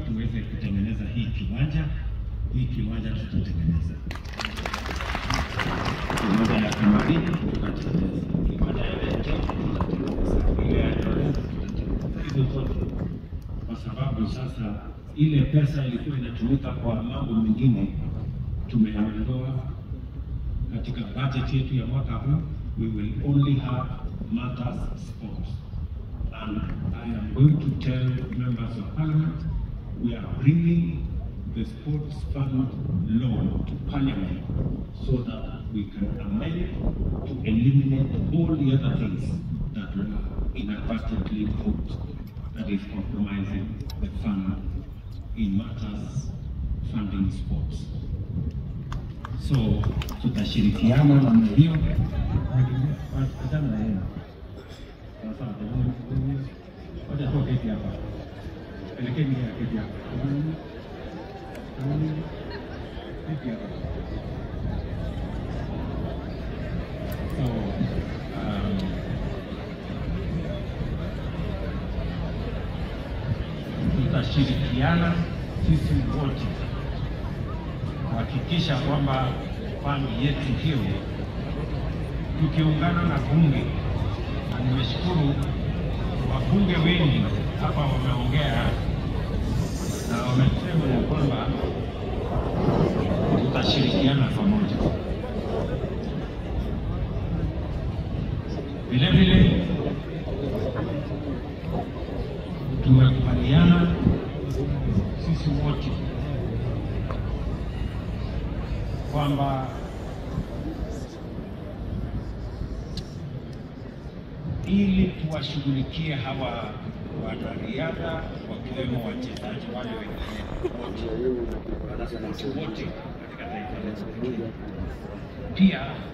tuweze kutengeneza hii kiwanja. Hii kiwanja tutatengeneza kiwanja ya Kimarini tutatengeneza, kiwanja ya Lete tutatengeneza, ile ya Eldoret tutatengeneza, hizo zote, kwa sababu sasa ile pesa ilikuwa inatumika kwa mambo mengine tumeondoa katika budget yetu ya mwaka huu. We will only have matters sports and I am going to tell members of parliament we are bringing the sports fund law to parliament so that we can amend to eliminate all the other things that were inadvertently put that is compromising the fund in matters funding sports. So tutashirikiana namna hiyo. Achana na yeye. Sawa sawa, jamani. Wacha tu keti hapa. Elekeni yeye keti hapa. Keti hapa. So, um, tutashirikiana sisi wote kuhakikisha kwamba fani yetu hiyo tukiungana na bunge, na nimeshukuru wabunge wengi hapa wameongea na wamesema ya kwamba tutashirikiana pamoja. Vile vile tumekubaliana sisi wote kwamba ili tuwashughulikie hawa wanariadha wakiwemo wachezaji wale wengine wote wanaspoti wote katika taifa letu la Kenya. Pia